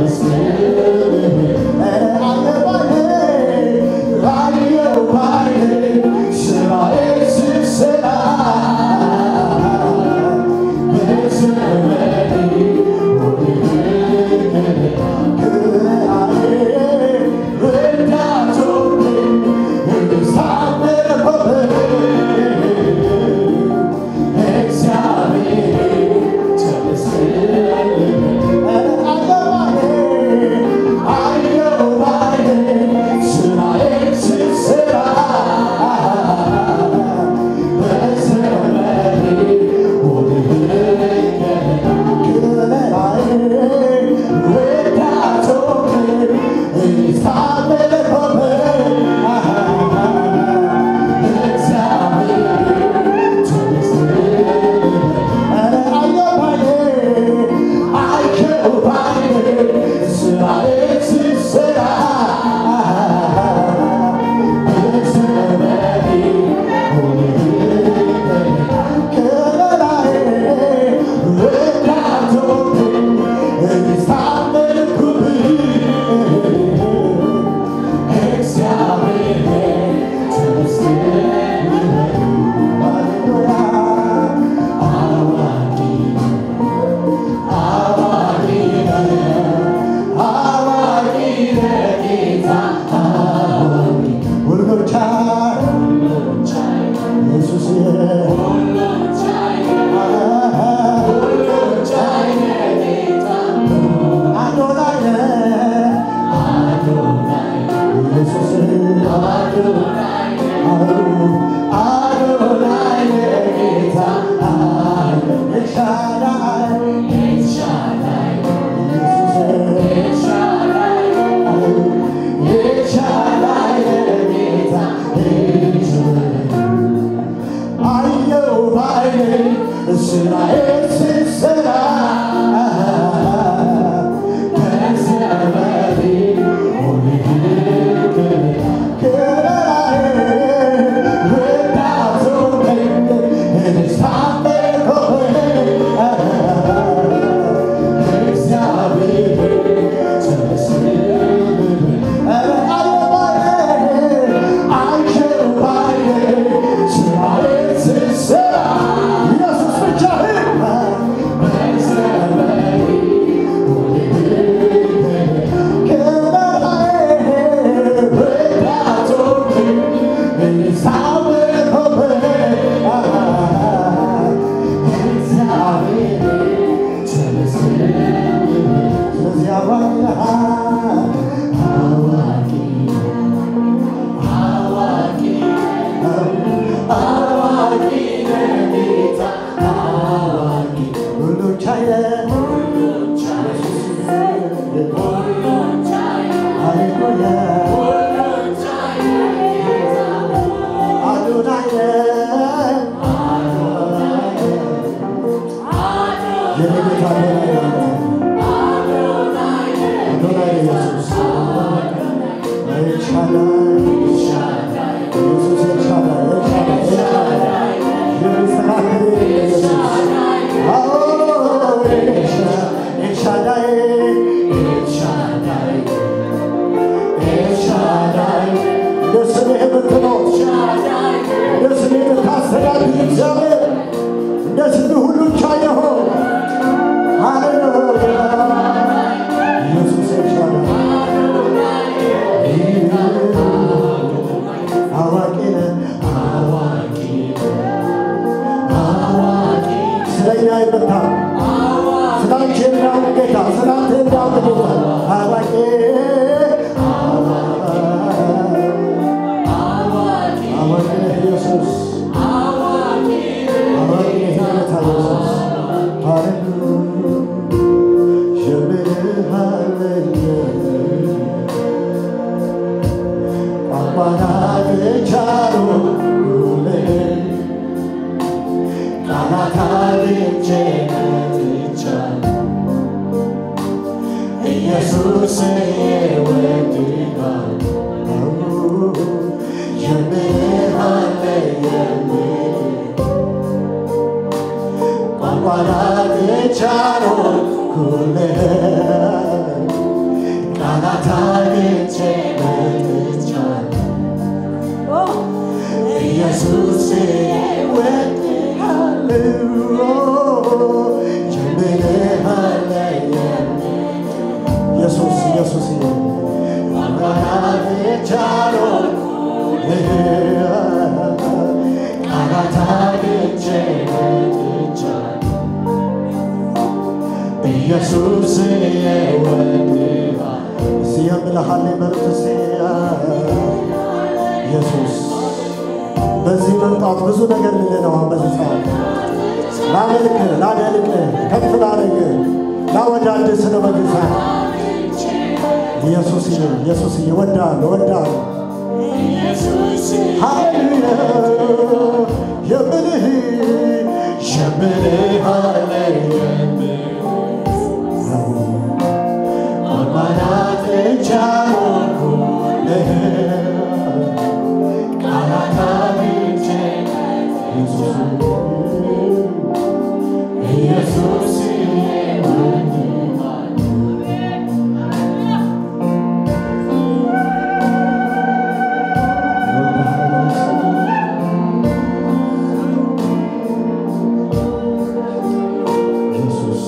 Para de echar ኢየሱስ የወድሃል እስቲ የምልሃል በሉት እስቲ ኢየሱስ በዚህ መምጣት ብዙ ነገር ልንለው አሁን በዚህ ሰዓት ላመልክ ላደልቅ ከፍ ላደርግ ላወዳድ ስለ በዚህ ሰዓት ኢየሱስ ኢየሱስ እወድሃለሁ እወድሃለሁ ሃሌሉያ የምልህ የምልህ ማናት ቻልኩልህ ቃላት አግኝቼ ኢየሱስ ኢየሱስ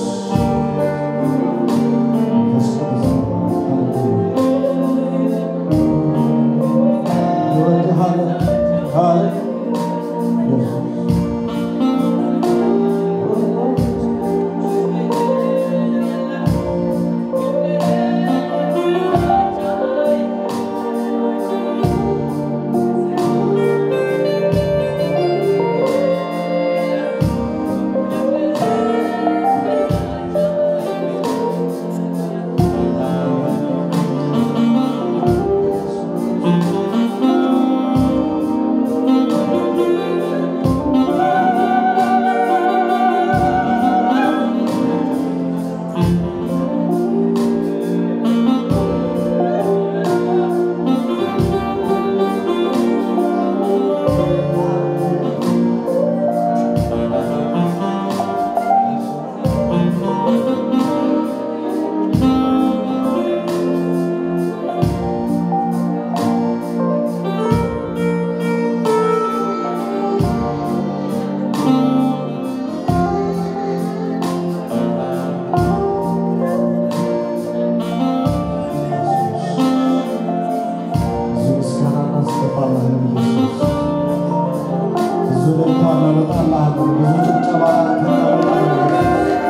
ብዙ ምስጋና እናስገባለን ኢየሱስ። ብዙ እልልታ እናመጣልሃለን። ብዙ ጭብጨባ እናመጣልሃለን።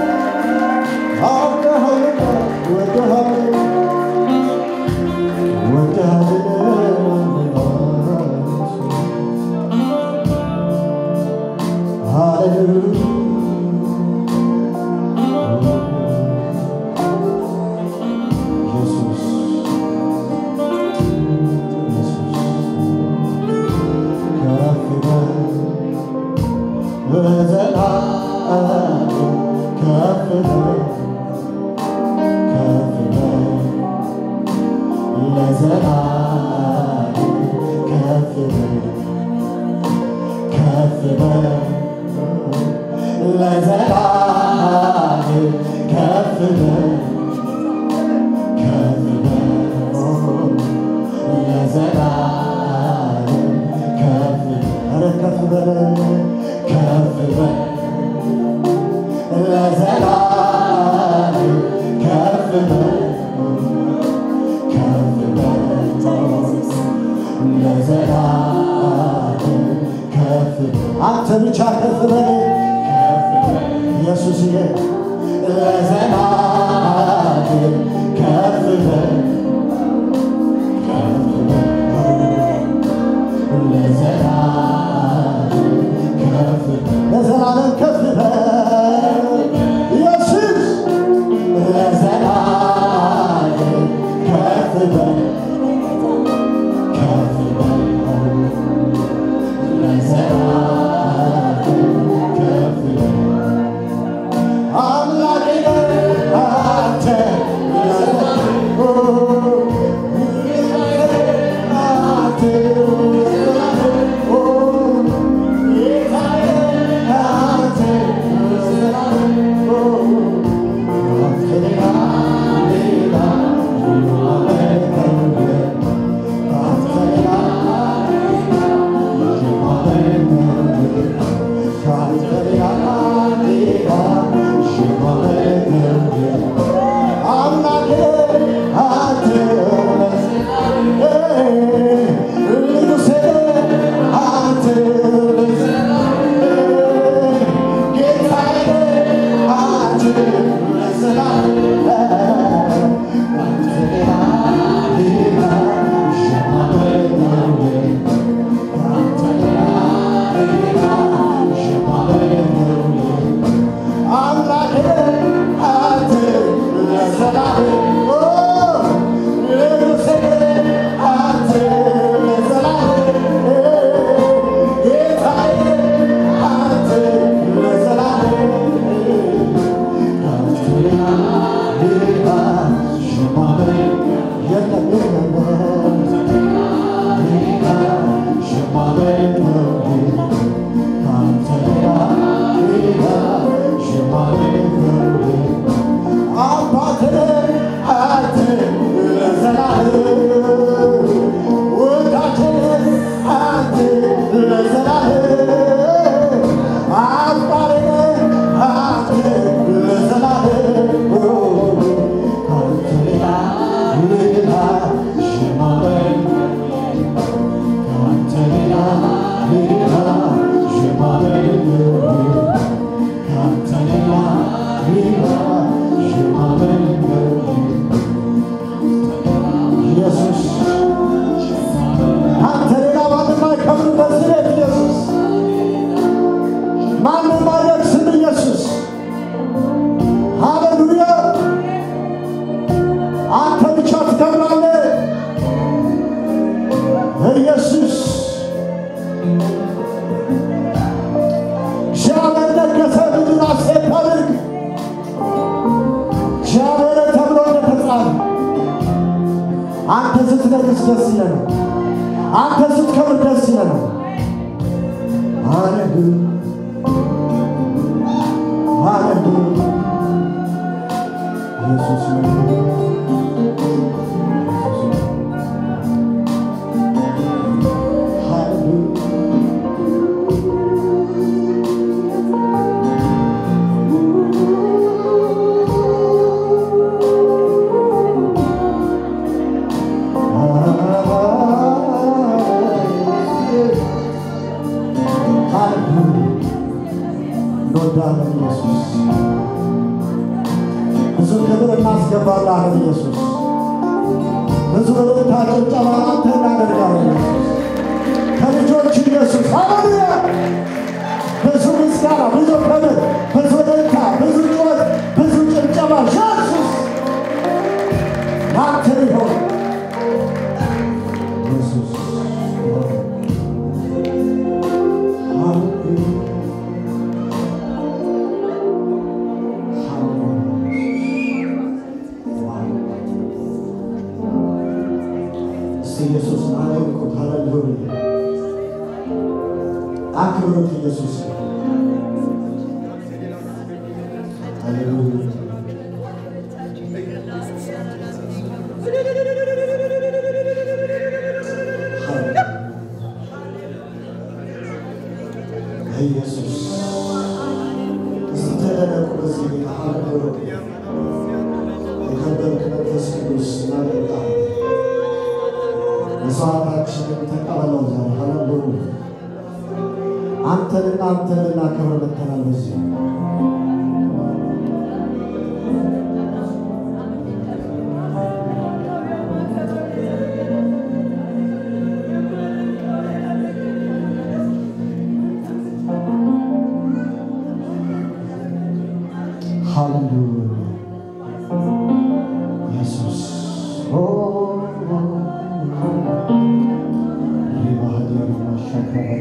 አውቀሃልና ወደሃልና ወደሃልና ሃሌሉያ ኢየሱስ ከፍ በል ከፍ በል ለዘላለም ከፍ ኧረ ከፍ በል ከፍ በል ለዘላለም ከፍ በል ከፍ በል ለዘላለም ከፍ በል አንተ ብቻ ከፍ በል ከፍ በል ኢየሱስዬ ለዘላለም ከፍ በል ለዘላለም ከፍ በል ኢየሱስ ለዘላለም ከፍ በል ከፍ በል ለዘላለም ከፍ በል አምላኬ ነህ አንተ አንተ ብቻ ትከብራለህ ኢየሱስ። እግዚአብሔር ነገሠ ምድር ሐሴት ታድርግ። እግዚአብሔር ተብሎ እንደተጻፈ አንተ ስትነግስ ደስ ይለናል። አንተ ስትከብር ደስ ይለናል። ሃሌሉያ ሃሌሉያ ኢየሱስ ነው። ሃሌሉያ እንወዳለን ኢየሱስ። ብዙ ክብር እናስገባለን ኢየሱስ። ብዙ እልልታ ጭብጨባ አንተ እናደርጋለን ኢየሱስ። ከልጆች ኢየሱስ ሃሌሉያ። ብዙ ምስጋና፣ ብዙ ክብር፣ ብዙ እልልታ፣ ብዙ ጩኸት፣ ብዙ ጭብጨባ ኢየሱስ ላንተ ይሆን ኢየሱስ ሃሌሉያ እስቲ ኢየሱስን አድንቁት። ሃሌሉያ አክብሩት ኢየሱስ ሃሌሉያ ኢየሱስ እስቲ ተደነቁ በዚህ ጌታ ሃሌሉያ የከበርክ መንፈስ ቅዱስ እናደርጋለን። መስዋዕታችንን ተቀበለው ዛሬ ሃሌሉያ አንተንና አንተን እናከብር መጥተናል በዚህ ሃሌሉያ ኢየሱስ ኦ ሪባህዲያ ማሻከረ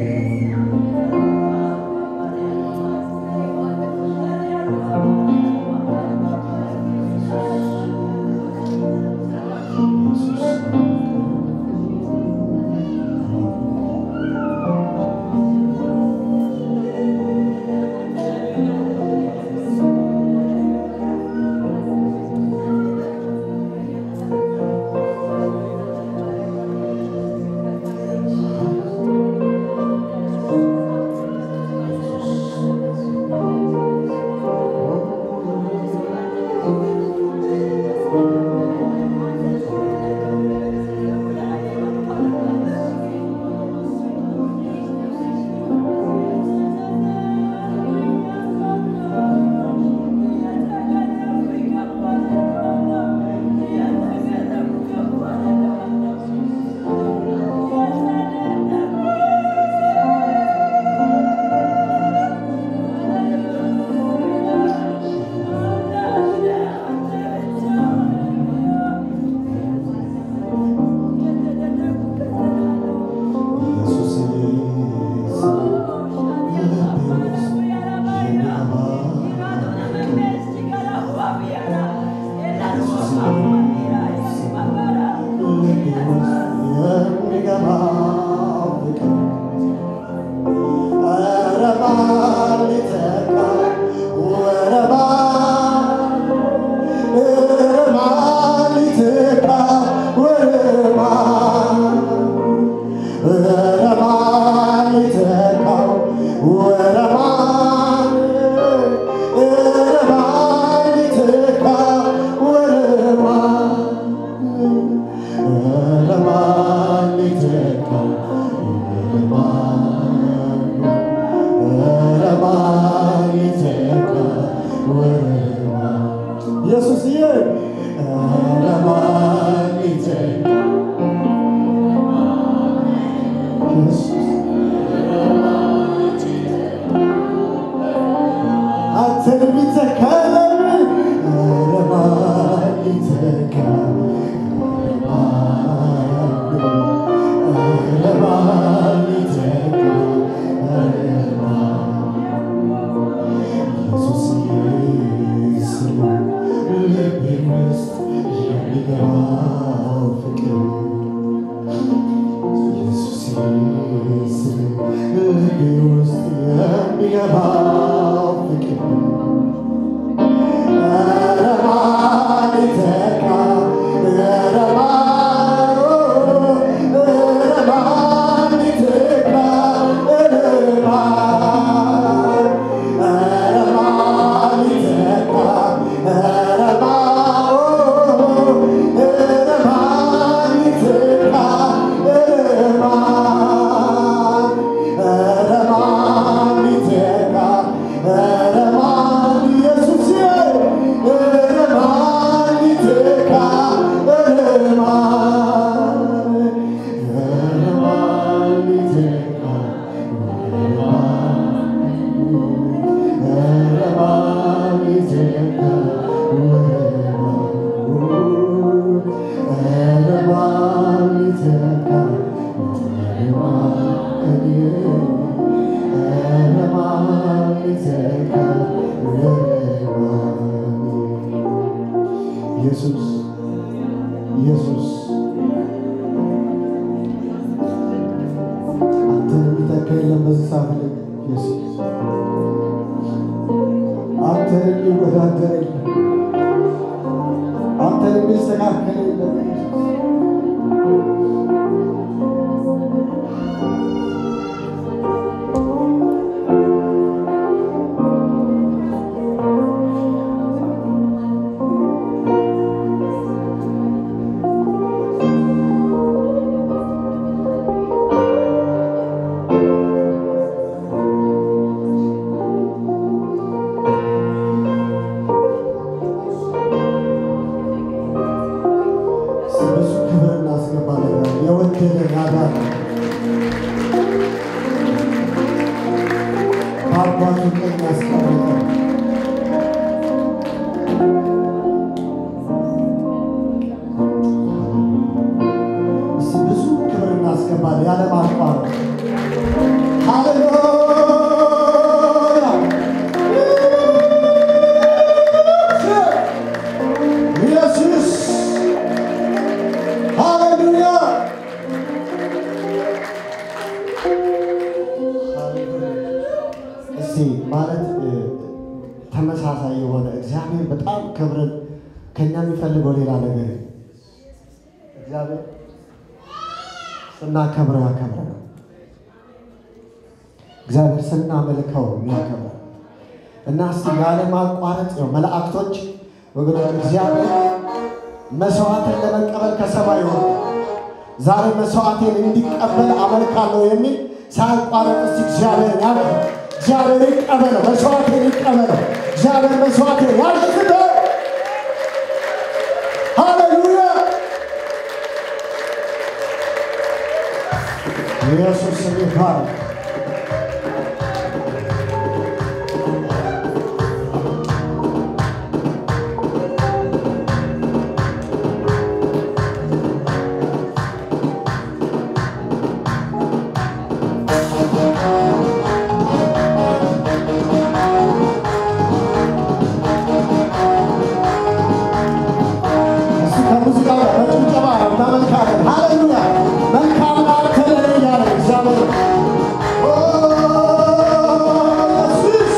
ኢየሱስ አንተን የሚተካ የለም በዚህ ሰዓት ላይ ኢየሱስ አንተን የሚወዳደር የለም አንተን የሚስተካከል የለም ኢየሱስ ብዙ ክብር እናስገባለን። የወደደን ያዳነ በአባቱ ቀኝ ያስቀመጠን እስኪ ብዙ ክብር እናስገባለን ያለ ማቋረጥ። ሃሌሉያ ኢየሱስ ሃሌሉያ እስቲ ማለት እ፣ ተመሳሳይ የሆነ እግዚአብሔር በጣም ክብርን ከኛ የሚፈልገው ሌላ ነገር የለም። እግዚአብሔር ስናከብረው ያከብረናል። እግዚአብሔር ስናመልከው ያከብረናል። እና እስቲ ያለ ማቋረጥ ነው መላእክቶች ወገኖች እግዚአብሔር መስዋዕትን ለመቀበል ከሰማይ ሆነ ዛሬ መስዋዕቴን እንዲቀበል አመልካለሁ የሚል ሳያቋረጥ እስቲ እግዚአብሔር ያለ እግዚአብሔር ይቀበለው፣ መስዋዕቴን ይቀበለው። እግዚአብሔር መስዋዕቴን ያሽተው። ሃሌሉያ ኢየሱስ ይባረክ። እሱ ከሙዚቃ ጋር በጭብጨባ እናመልካለን። ሃሌሉያ መልካም አንተ ነህ እያለ እግዚአብሔር ኦ፣ ኢየሱስ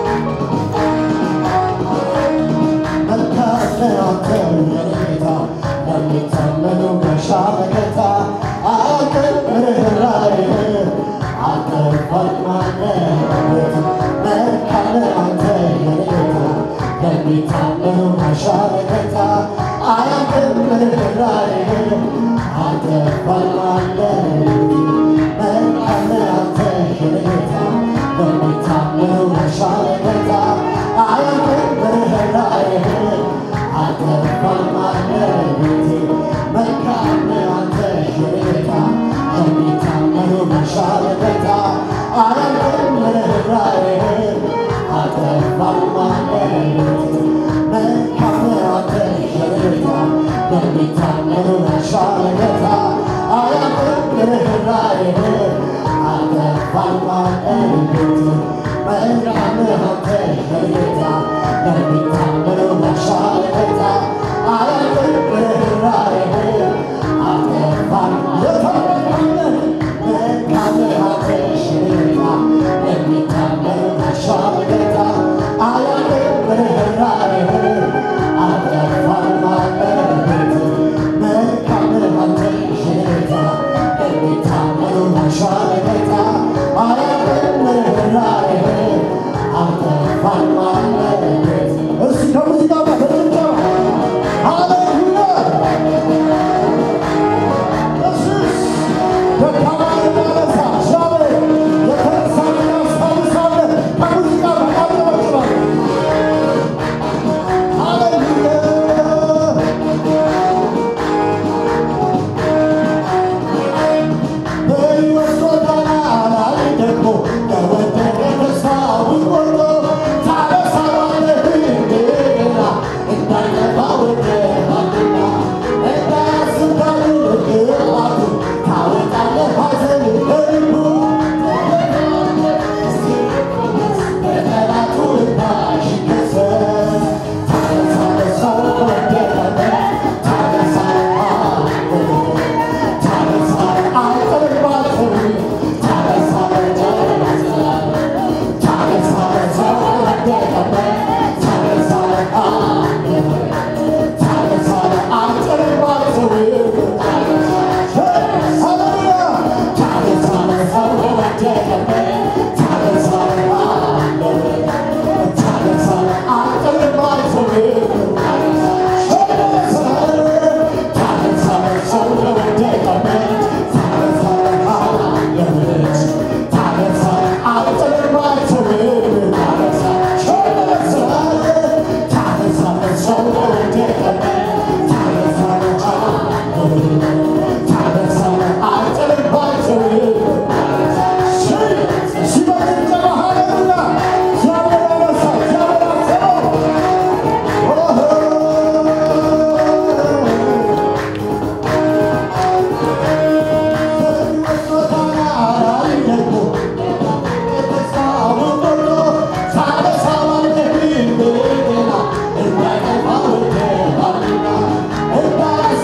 መልካም ነህ አንተ የኔ ጌታ ለሚታመኑ ጋሻ መከታ አንተ ርኅራኄህ አንተ ፈጥናለህ መልካም ነህ አንተ የኔ ጌታ ለሚታመኑ ጋሻ መከታ አንተ ርኅራኄህ አንተ ፈጥናለህ መልካም ነህ አንተ የኔ ጌታ ለሚታመኑ ጋሻ መከታ አንተ ርኅራኄህ አንተ ፈጥናለህ መልካም ነህ አንተ የኔ ጌታ ለሚታመኑ ጋሻ መከታ አንተ ርኅራኄህ አንተ ፈጥናለህ መልካም ነህ አንተ የኔ ጌታ ለሚታመኑ ጋሻ መከታ አንተ ርኅራኄህ አንተ ፈጥናለህ መልካም ነህ አንተ የኔ ጌታ ለሚታመኑ ጋሻ መከታ አንተ ርኅራኄህ አንተ ፈጥናለህ መልካም ነህ አንተ የኔ ጌታ ለሚታመኑ ጋሻ መከታ አንተ ርኅራኄህ አንተ ፈጥናለህ መልካም ነህ አንተ የኔ ጌታ ለሚታመኑ ጋሻ መከታ አንተ ርኅራኄህ አንተ ፈጥናለህ እስኪ ከሙዚቃ ጋር በጭብጨባ ሃሌሉያ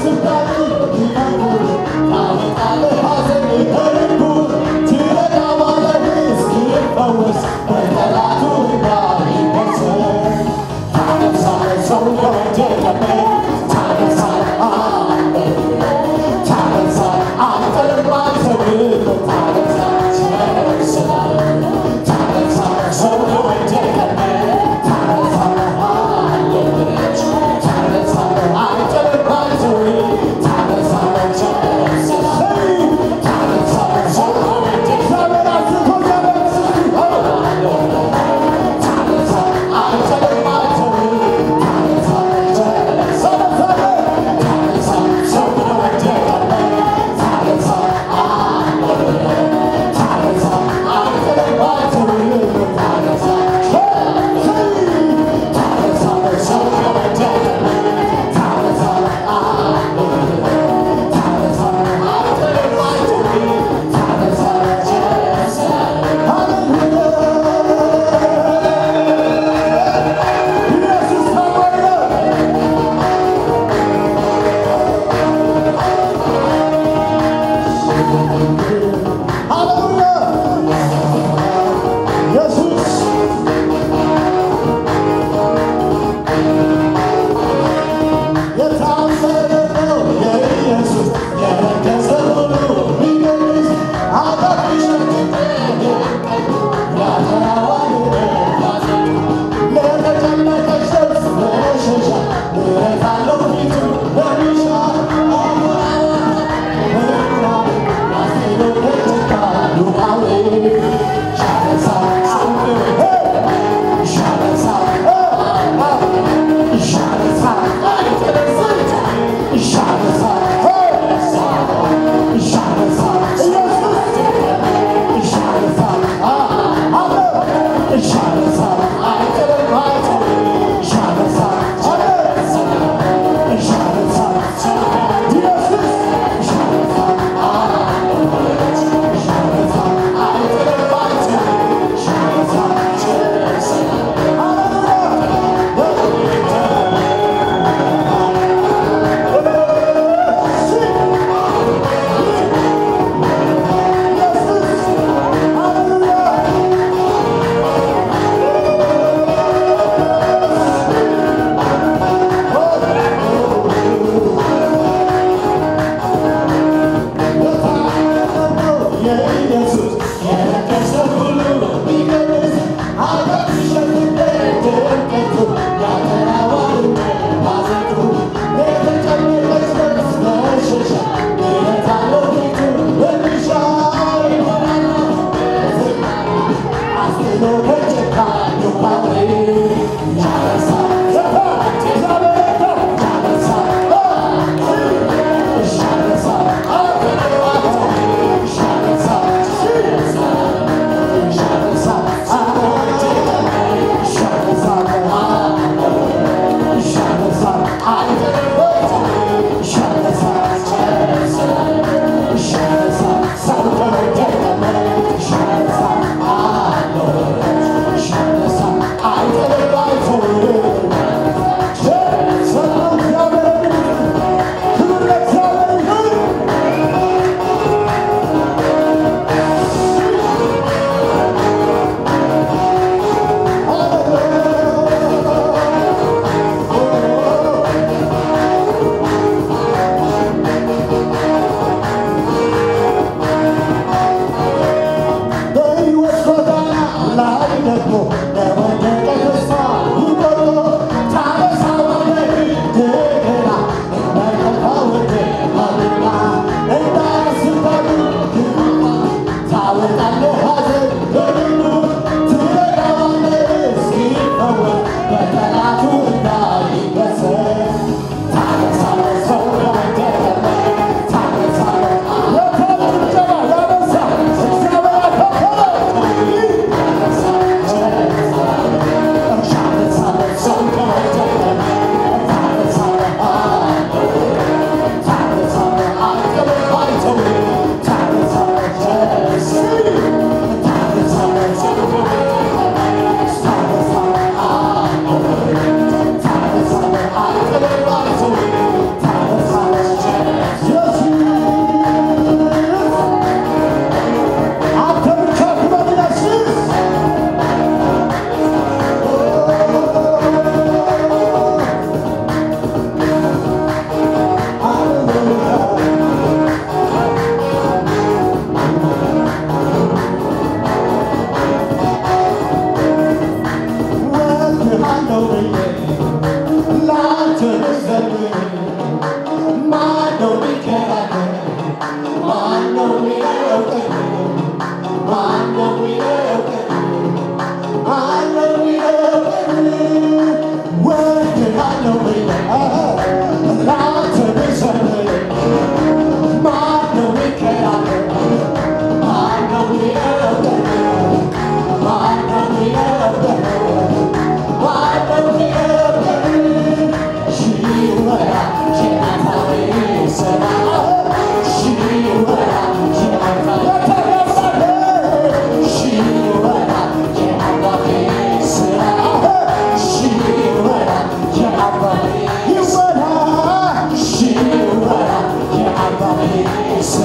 ታነሳ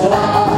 ስራ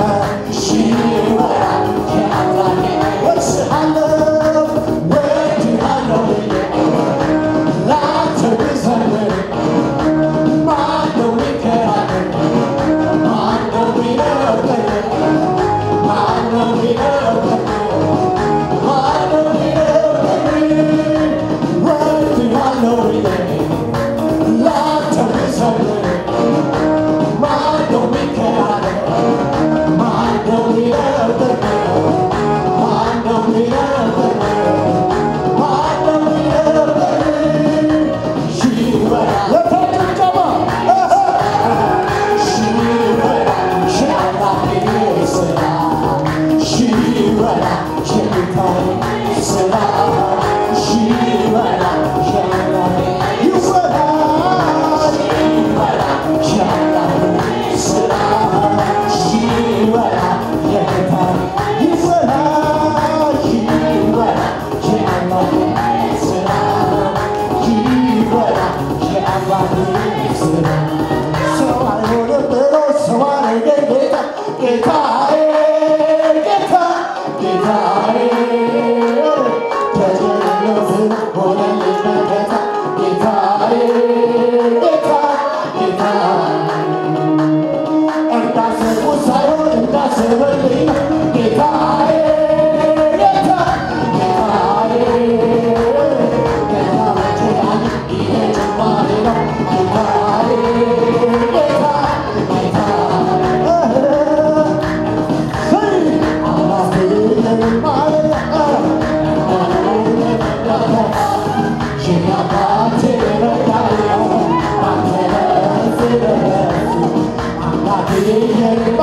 ሲወራ የአምላኬ ወድሃለሁ ወድሃለሁ ብዬ ላንተ ብዘምር ማነው ሚከራከር? ማነው ሚነግረኝ? ማነው ሚነግረኝ? ማነው ሚነግረኝ? ወድሃለሁ ብዬ ላንተ ብዘምር ማነው ሚከራከር? ማነው ሚነግረኝ? ማነው ሚነግረኝ? ማነው ሚነግረኝ? ይበራል ለተጭብጨባ ሰው አይሆንም ብሎ ሰው አረገኝ ጌታ ጌታዬ ጌታ ጌታዬ ከጀነት ሆነልኝ መከታ ጌታዬ ጌታ ጌታ እንዳሰቡ ሳይሆን እንዳሰበልኝ ጌታዬ ጌታ ጌታዬ ገና መቼዳን ይሄ ጭማሪ ነው ጌታዬ ጌታ ጌታ ሰይ አላስብልም ማለት Yeah.